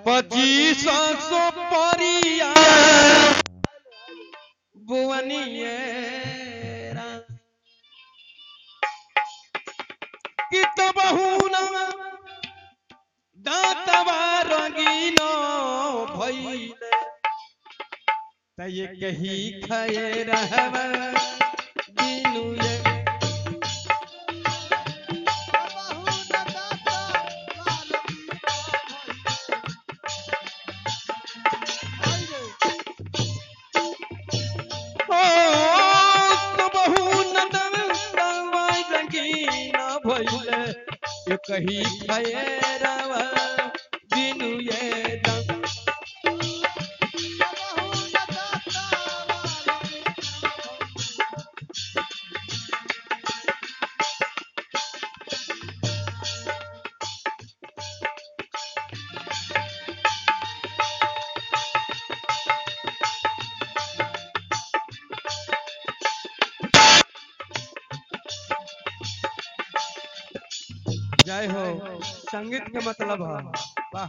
पच्चीस सौ परिया बुवनियरा कि तबहुना दांतवा रंगीन भइले त ये कही खाए रहब दिनु ये ओ तबहुना दांतवा रंगीन भइले ये कही खाए रहब दिनु ये दं जय हो संगीत के मतलब है वाह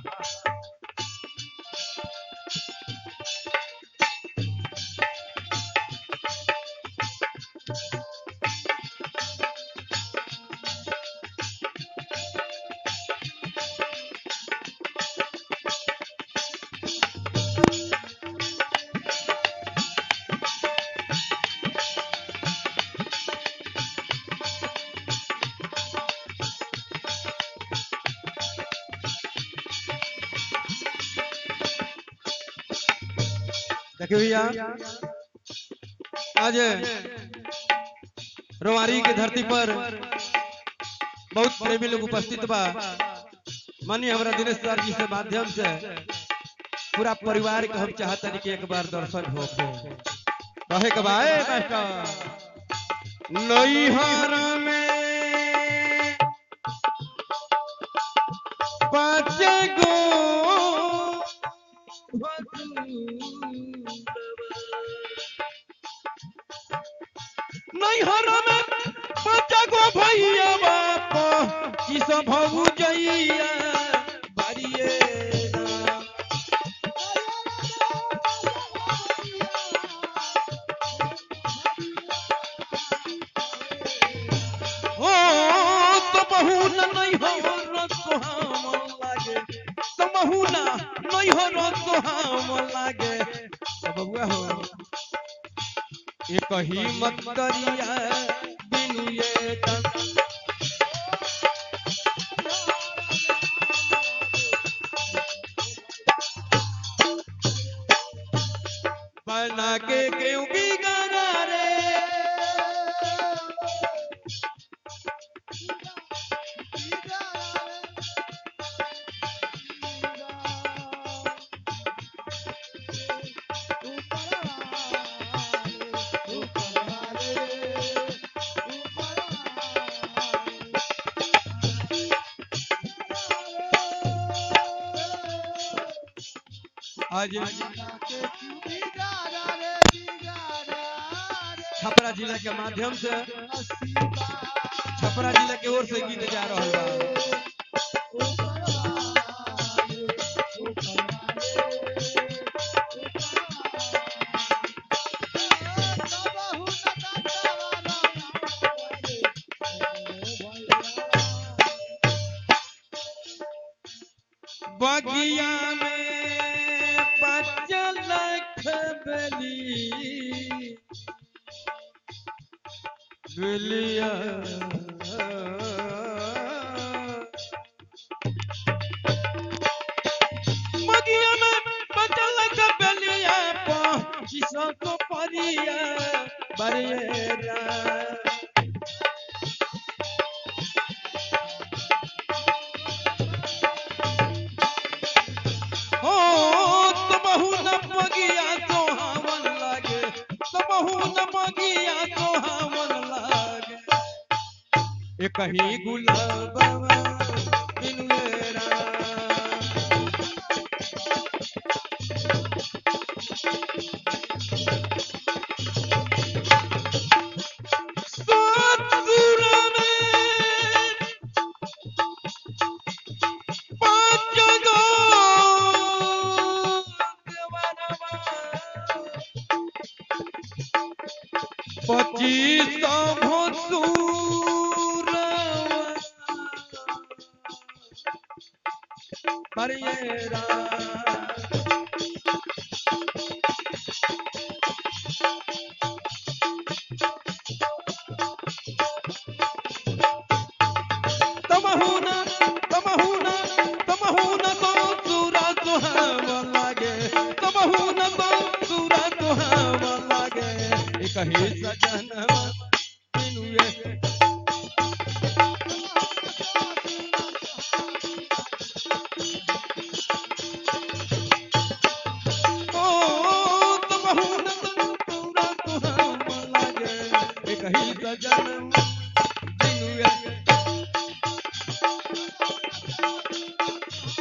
देखिए भैया आज रोमारी की धरती पर बहुत प्रेमी लोग उपस्थित बा मानिए हमारा दिनेश सर जी से माध्यम से पूरा परिवार के हम चाहते कि एक बार दर्शन हो कहे के बा ए मास्टर नैहर में पाँच गो नैहर में बच्चा को भैया बाप की सब भऊ जइया बारिए राम। हो तो बहु न नैहर सुहावन लागे तो बहु न नैहर सुहावन लागे तो बबुआ हो एक ही मत दरिया बिनु ये तन बना के क्यों बिगाड़ा रे आज छपरा जिला के माध्यम से छपरा जिला के ओर से गीत जा रहा बा बगिया में पाँच लाख बेली बेलिया बगिया में पाँच लाख बेलिया पीछो को परिया बरिएरा हो तो बहु न बगिया तो हमन लागे तो बहु न बगिया तो हमन लागे एक ही गुलाब बिनुएरा सतुर में पाँच गो पर ये रात तमहुना तमहुना तमहुना तो सूरा सुहावा लागे तमहुना तो सूरा सुहावा लागे एक ही सजन